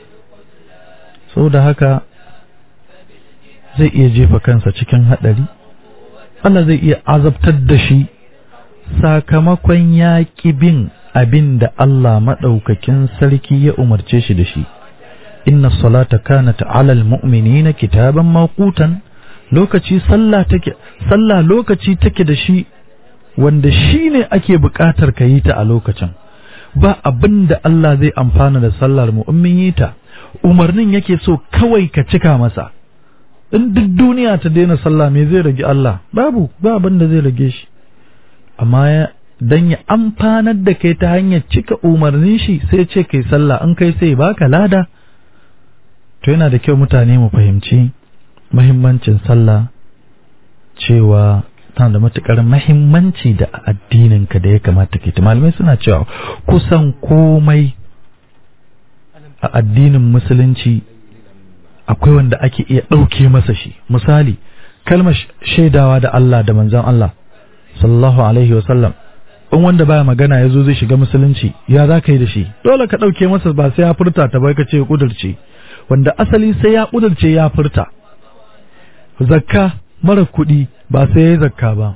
da haka zai iya jefa kansa cikin haɗari Allah zai iya azabtar da shi sakamakon ya ƙi bin abin da Allah maɗaukakin sarki ya umarce shi da shi inna salata kanat alal mu'minina kitaban mawqutan lokaci sallah take sallah lokaci take da shi wanda shi ne ake buƙatar ka yi ta a lokacin ba abin da Allah zai amfana da sallar mu in mun yi ta umarnin yake so kawai ka cika masa in duk duniya ta daina sallah me zai rage Allah babu ba abin da zai rage shi amma dan ya amfanar da kai ta hanyar cika umarnin shi sai ce kai sallah in kai sai baka lada to yana da kyau mutane mu fahimci mahimmancin sallah cewa tana da matukar mahimmanci da addininka da ya kamata ke ta malamai suna cewa kusan komai a addinin musulunci akwai wanda ake iya ɗauke masa shi misali kalmar shaidawa da Allah da manzon Allah sallallahu alaihi wasallam in wanda baya magana ya zo zai shiga musulunci ya za ka yi da shi dole ka ɗauke masa ba sai ya furta ta bai ka ce kudurce wanda asali sai ya kudurce ya furta zakka mara kuɗi ba sai ya yi zakka ba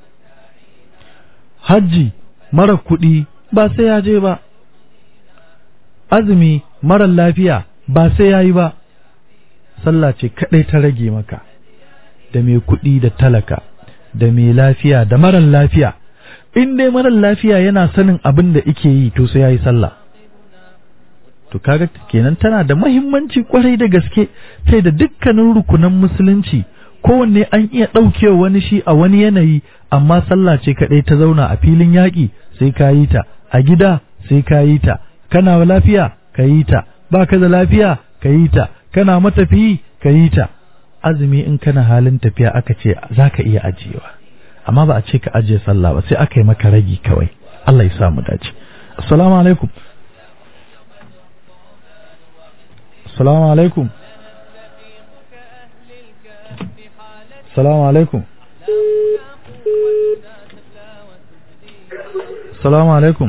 hajji mara kuɗi ba sai ya je ba azumi mara lafiya ba sai ya yi ba sallah ce kaɗai ta rage maka da mai kuɗi da talaka da mai lafiya da marar lafiya in dai marar lafiya yana sanin abin da ike yi to sai ya yi sallah to kaga kenan tana da mahimmanci kwarai da gaske sai da dukkanin rukunan musulunci kowanne an iya ɗaukewa wani shi a wani yanayi amma sallah ce kaɗai ta zauna a filin yaƙi sai ka yi ta a gida sai ka yi ta kana lafiya ka yi ta ba ka da lafiya ka yi ta kana matafiyi ka yi ta azumi in kana halin tafiya aka ce za ka iya ajiyewa amma ba a ce ka ajiye sallah ba sai aka yi maka ragi kawai Allah ya sa mu dace assalamu alaikum assalamu alaikum assalamu alaikum assalamu alaikum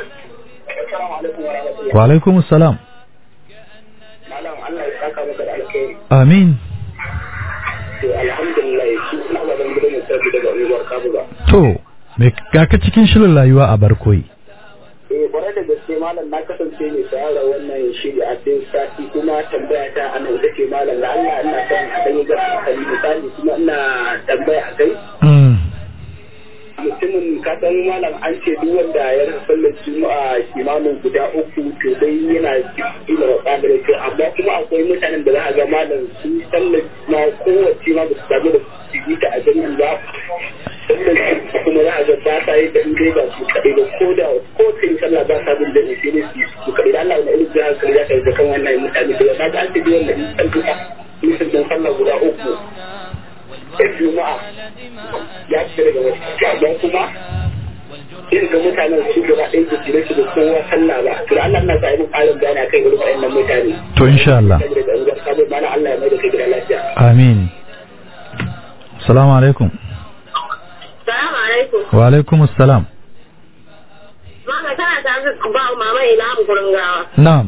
wa alaikum assalam malam Allah ya saka maka da alkhairi amin to alhamdulillah shi ina ba zan gudu mutum daga unguwar Kabuga to me ga ka cikin shirin rayuwa a barkoyi eh kwarai da gaske malam na kasance mai sayar wannan shiri a cikin sati kuma tambaya ta a nan take malam da Allah ina son a dan yi gaba kan misali kuma ina tambaya a kai mm. mutumin ka san malam an ce duk wanda ya rasa sallar juma'a kimanin guda uku to dai yana ila wa tsadar ce amma kuma akwai mutanen da za a ga malam su sallar na kowace ma ba su samu da su yi ta a jami'in ba sallar kuma za a ga ba sa yi da in dai ba su kaɗai ba ko da ko ta yi sallah ba sa bin da ne sai dai su yi su kaɗai da Allah wani ilimin jihar kare ya kai da kan wannan mutane da ya ga an ce duk wanda in sallar nisan sallah guda uku da juma'a ya fi daga wasu amma kuma irin ga mutanen su gaba ɗaya su jira su da kowa sallah ba to Allah na sa yi ƙarin bayani akan irin waɗannan mutane to insha Allah saboda da unguwar sabon mana Allah ya mai da kai gida lafiya amin assalamu alaikum Salamu alaikum. wa alaikum assalam Mama tana tare da ba mama ina mu gurin gawa. na'am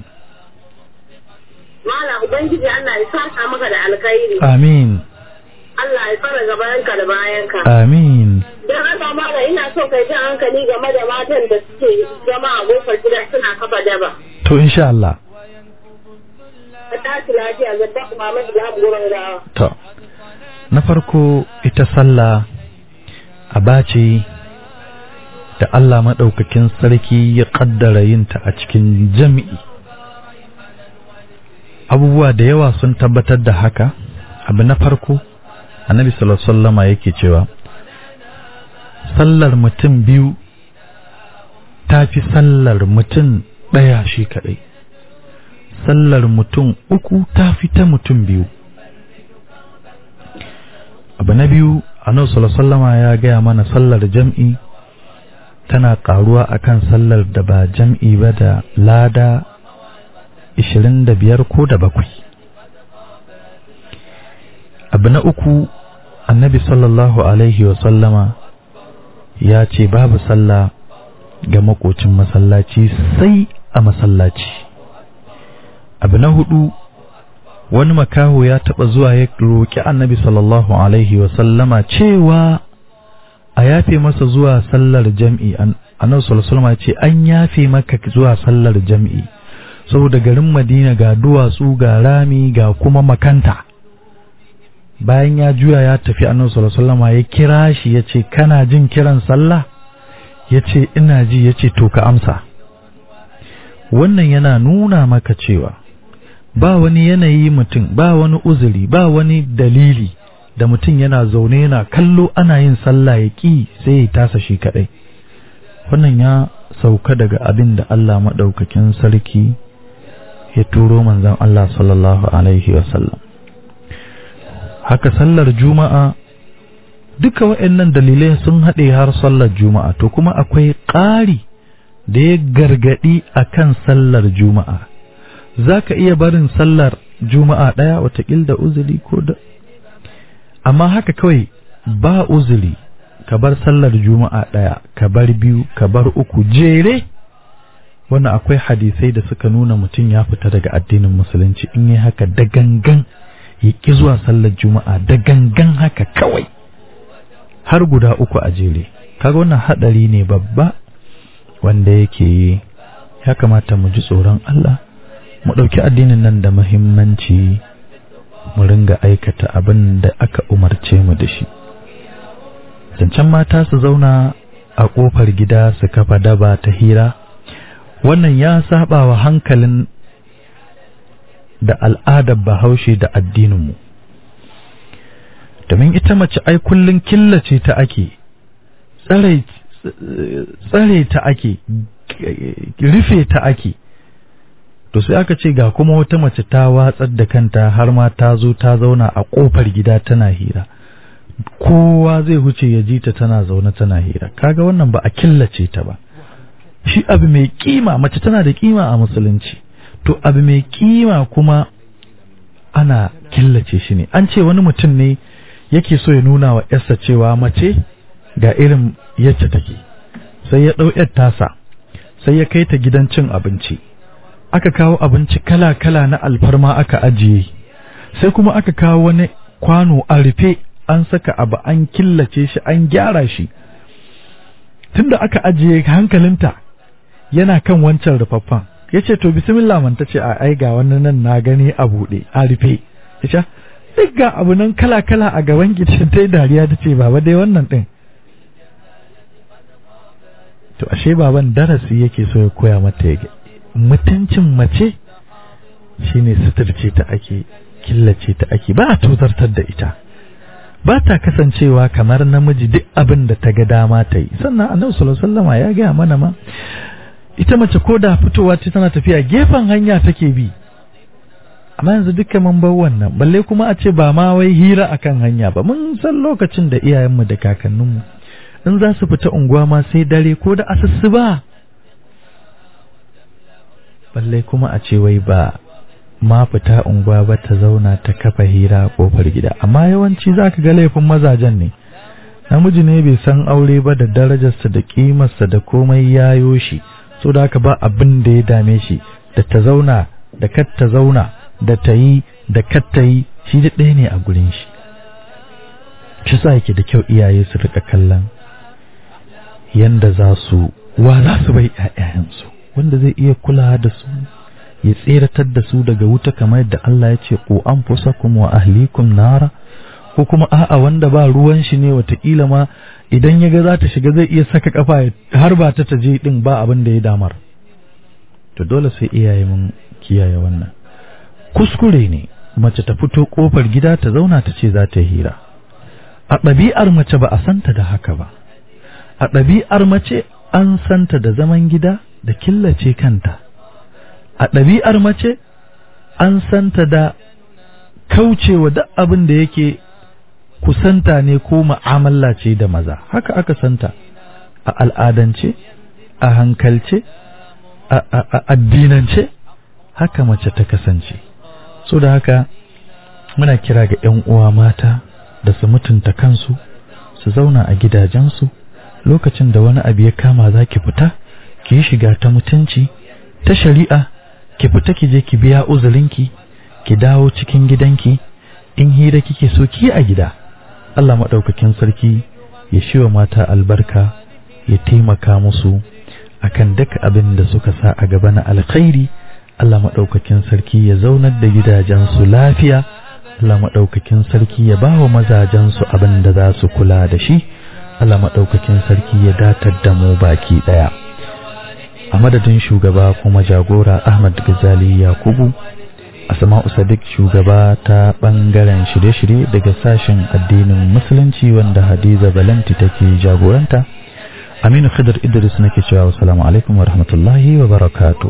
Mala Ubangiji Allah ya saka maka da alkhairi. amin Allah ya fara gabanka da bayanka. amin Don haka mala ina so kai jan hankali game da matan da suke zama a kofar gida suna kafa daba. to insha Allah Ka tashi lafiya ga ta mama ina mu gurin gawa. to na farko ita sallah aba ce da Allah maɗaukakin sarki ya ƙaddara yinta a cikin jami'i abubuwa da yawa sun tabbatar da haka abu na farko annabi sallallahu alaihi wasallama yake cewa sallar mutum biyu ta fi sallar mutum ɗaya shi kaɗai sallar mutum uku ta fi ta mutum biyu abu na biyu annabi sallallahu alaihi wasallama ya gaya mana sallar jam'i tana karuwa akan sallar da ba jam'i ba da lada 25 ko da bakwai abu na uku annabi sallallahu alaihi wasallama ya ce babu sallah ga makocin masallaci sai a masallaci abu na hudu wani makaho ya taba zuwa ya roƙi annabi sallallahu alaihi wasallama cewa a yafe masa zuwa sallar jam'i annabi sallallahu alaihi ce an yafe maka zuwa sallar jam'i saboda garin Madina ga duwatsu ga rami ga kuma makanta bayan ya juya ya tafi annabi sallallahu alaihi ya kira shi yace kana jin kiran sallah yace ina ji yace to ka amsa wannan yana nuna maka cewa ba wani yanayi mutum ba wani uzuri ba wani dalili da mutum yana zaune yana kallo ana yin sallah ya ƙi sai ya tasa shi kaɗai wannan ya sauka daga abin da Allah maɗaukakin sarki ya turo manzon Allah sallallahu alaihi wasallam haka sallar juma'a duka waɗannan dalilai sun haɗe har sallar juma'a to kuma akwai ƙari da ya gargaɗi akan sallar juma'a za ka iya barin sallar juma'a ɗaya watakil da uzuri ko da amma haka kawai ba uzuri ka bar sallar juma'a ɗaya ka bar biyu ka bar uku jere wannan akwai hadisai da suka nuna mutum ya fita daga addinin musulunci in yi haka da gangan ya ƙi zuwa sallar juma'a da gangan haka kawai har guda uku a jere kaga wannan haɗari ne babba wanda yake yi ya kamata mu ji tsoron Allah mu ɗauki addinin nan da muhimmanci mu ringa aikata abin da aka umarce mu da shi zancen mata su zauna a ƙofar gida su kafa daba ta hira wannan ya saba wa hankalin da al'adar bahaushe da addininmu domin ita mace ai kullum killace ta ake tsare ta ake rufe ta ake to sai aka ce ga kuma wata mace ta watsar da kanta har ma ta zo ta zauna a kofar gida tana hira kowa zai huce ya ji ta tana zaune tana hira kaga wannan ba a killace ta ba shi abu mai kima mace tana da kima a musulunci to abu mai kima kuma ana killace shi ne an ce wani mutum ne yake so ya nuna wa yarsa cewa mace ga irin yacce take sai ya ɗau yar tasa sai ya kai ta gidan cin abinci aka kawo abinci kala-kala na alfarma aka ajiye sai kuma aka kawo wani kwano a rufe an saka abu an killace shi an gyara shi tunda aka ajiye hankalinta yana kan wancan rufaffan ya ce to bismillah man ta ce a ai ga wani nan na gani a buɗe a rufe ya ce duk ga abu nan kala-kala a gaban gicin ta yi dariya ta ce baba dai wannan ɗin to ashe baban darasi yake so ya koya mata ya mutuncin mace shine suturce ta ake killace ta ake ba a tozartar da ita ba ta kasancewa kamar namiji duk abin da ta ga dama ta yi sannan annabi sallallahu alaihi wasallama ya gaya mana ma ita mace ko da fitowa ce tana tafiya gefen hanya take bi amma yanzu dukkan mun bar wannan balle kuma a ce ba ma wai hira akan hanya ba mun san lokacin da iyayenmu da kakanninmu in za su fita unguwa ma sai dare ko da asusu ba balle kuma a ce wai ba ma fita unguwa ba ta zauna ta kafa hira a kofar gida amma yawanci za ka ga laifin mazajen ne namiji ne bai san aure ba da darajarsa da kimarsa da komai yayo shi so da haka ba abin da ya dame shi da ta zauna da kar ta zauna da ta yi da kar ta yi shi da ɗaya ne a gurin shi shi sa yake da kyau iyaye su rika kallon yanda za su wa za su bai ƴaƴayensu wanda zai iya kula da su ya tseratar da su daga wuta kamar yadda Allah ya ce ku anfusakum wa ahlikum nara ko kuma a'a wanda ba ruwan shi ne watakila ma idan ya ga za ta shiga zai iya saka kafa har ba ta taje din ba abin da ya damar to dole sai iyaye mun kiyaye wannan kuskure ne mace ta fito kofar gida ta zauna ta ce za ta hira a ɗabi'ar mace ba a santa da haka ba a ɗabi'ar mace an santa da zaman gida da killace kanta a ɗabi'ar mace an santa da kaucewa duk abin da yake kusanta ne ko ma'amala ce da maza haka aka santa a al'adance a hankalce a addinance haka mace ta kasance so da haka muna kira ga 'yan uwa mata da su mutunta kansu su zauna a gidajensu lokacin da wani abu ya kama za ki fita ki yi shiga ta mutunci ta shari'a ki fita ki je ki biya uzurinki ki dawo cikin gidanki in hira kike so ki a gida Allah maɗaukakin sarki ya shiwa mata albarka ya taimaka musu akan duk abin da suka sa a gaba na alkhairi Allah maɗaukakin sarki ya zaunar da gidajensu lafiya Allah maɗaukakin sarki ya ba wa mazajensu abin da za su kula da shi Allah maɗaukakin sarki ya datar da mu baki ɗaya a madadin shugaba kuma jagora Ahmad Gazali Yakubu Asma'u Sadiq shugaba ta ɓangaren shirye-shirye daga sashen addinin musulunci wanda Hadiza Balanti take jagoranta Aminu Khidr Idris nake cewa assalamu alaikum wa rahmatullahi wa barakatuh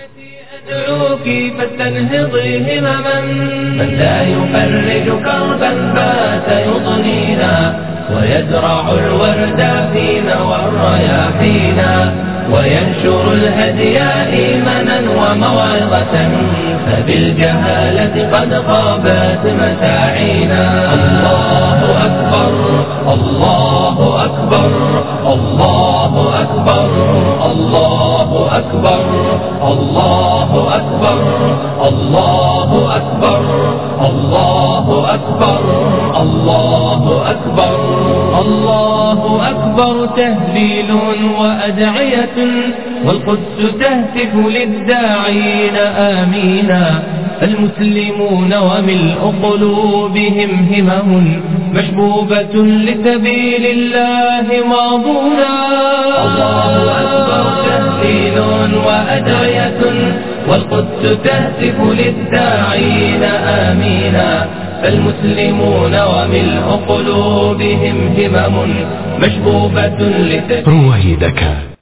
أدعوك فاستنهضي همما من لا يفرج كربا بات يضنينا ويزرع الورد فينا والرياحينا وينشر الهدي إيمانا وموعظة فبالجهالة قد خابت مساعينا الله أكبر الله أكبر الله أكبر الله أكبر الله أكبر الله أكبر الله أكبر الله أكبر الله أكبر تهليل وأدعية والقدس تهتف للداعين آمينا المسلمون وملء قلوبهم همم مشبوبة لسبيل الله ماضونا الله أكبر تهليل وأدعية والقدس تهتف للداعين آمينا فالمسلمون وملء قلوبهم همم مشبوبة لسبيل رويدك